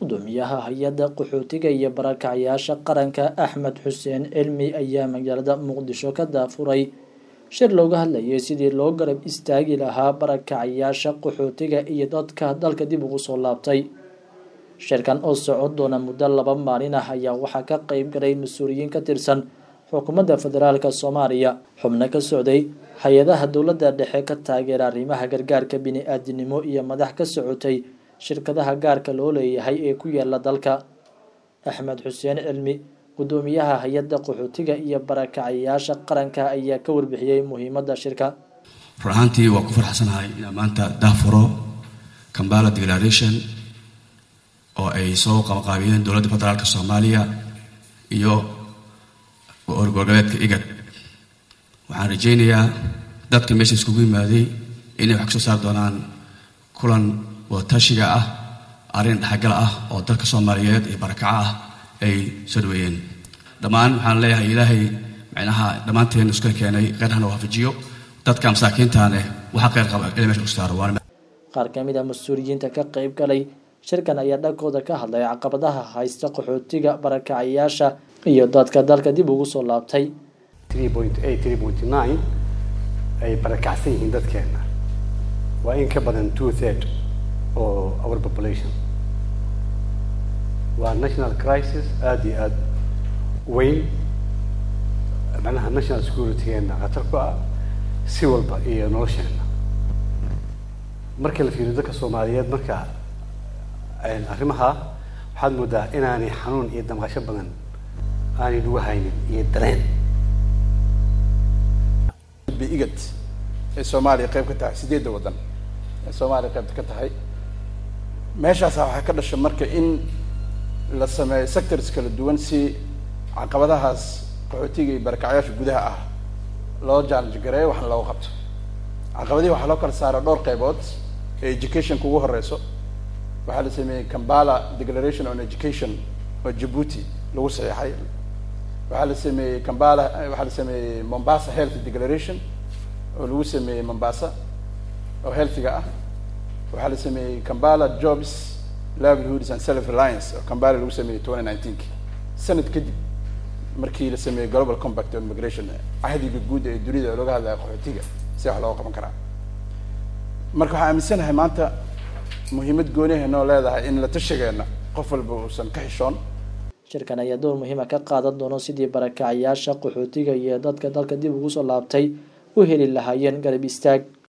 gudoomiyaha hay-adda qaxootiga iyo barakacyaasha qaranka axmed xuseen cilmi ayaa magaalada muqdisho ka daafuray shir looga hadlayay sidii loo garab istaagi lahaa barakacyaasha qaxootiga iyo dadka dalka dib ugu soo laabtay shirkan oo socon doona muddo laba maalin ah ayaa waxaa ka qeyb galay mas-uuliyiin ka tirsan xukuumadda federaalk soomaaliya xubno ka socday hay-adaha dowladda dhexe ka taageera arrimaha gargaarka bini-aadinimo iyo madax ka socotay shirkadaha gaarka loo leeyahay ee ku yaala dalka axmed xuseen cilmi gudoomiyaha hay-adda qaxootiga iyo barakacayaasha qaranka ayaa ka warbixiyey muhiimadda shirka run ahaantii waa ku farxsanahay inaan maanta daafuro kambala declaration oo ay soo qabaqaabiyeen dowladda federaalk soomaaliya iyo gobolgoboleedka igad waxaan rajaynayaa dadka meesha iskugu yimaaday inay wax kasoo saari doonaan kulan wadatashiga ah arrin dhexgal ah oo dalka soomaaliyeed iyo barakaco ah ay soo dhaweeyeen dhammaan waxaan leeyahay ilaahay micnaha dhammaanteen iska keenay qeyrhana waafajiyo dadka masaakiintaaneh waxa qeyr qaba ila mesha ku saaro qaar ka mid a mas-uuliyiinta ka qeyb galay shirkan ayaa dhankooda ka hadlay caqabadaha haysta qaxootiga barakacayaasha iyo dadka dalka dib ugu soo laabtay ay barakacsan yihiin dadkeena waa in ka badan two third oo our population waa national crisis aada iyo aada weyn macnaha national securitygeena khatar ku ah si walba iyo nolosheena marka la fiiriyo dadka soomaaliyeed marka arrimaha waxaad moodaa inaanay xanuun iyo damqasho badan aanay lagu haynin iyo dareen igad ee soomaaliya qayb ka tahay sideedda waddan ee soomaaliya qaybta ka tahay meeshaasa waxaa ka dhasha marka in la sameeyo sectors kala duwan si caqabadahaas qaxootiga iyo barakacyaasha gudaha ah loo challenge gareeyo waxna looga qabto caqabadihi waxaa loo kala saara dhowr qaybood ee educationka ugu horeyso waxaa la sameeyey kambala declaration on education oo djibuuti lagu saxeexay waxaa la sameeyey kambala waxaa la sameeyey mombasa health declaration oo lagu sameeyey mombasa oo healthiga ah waxaa la sameeyey kambala jobs livelihoods and self reliance oo kambala lagu sameeyey twenty nineteenki sanad kadib markii la sameeyey global compact on migration cahdiga guud ee dunida oo laga hadlaya qaxootiga si wax looga qaban karaa marka waxaan aaminsanahay maanta muhiimad gooniha noo leedahay in la tashigeena qof walba uusan ka xishoon shirkan ayaa door muhiima ka qaadan doono sidii barakacayaasha qaxootiga iyo dadka dalka dib ugu soo laabtay u heli lahaayeen garab istaag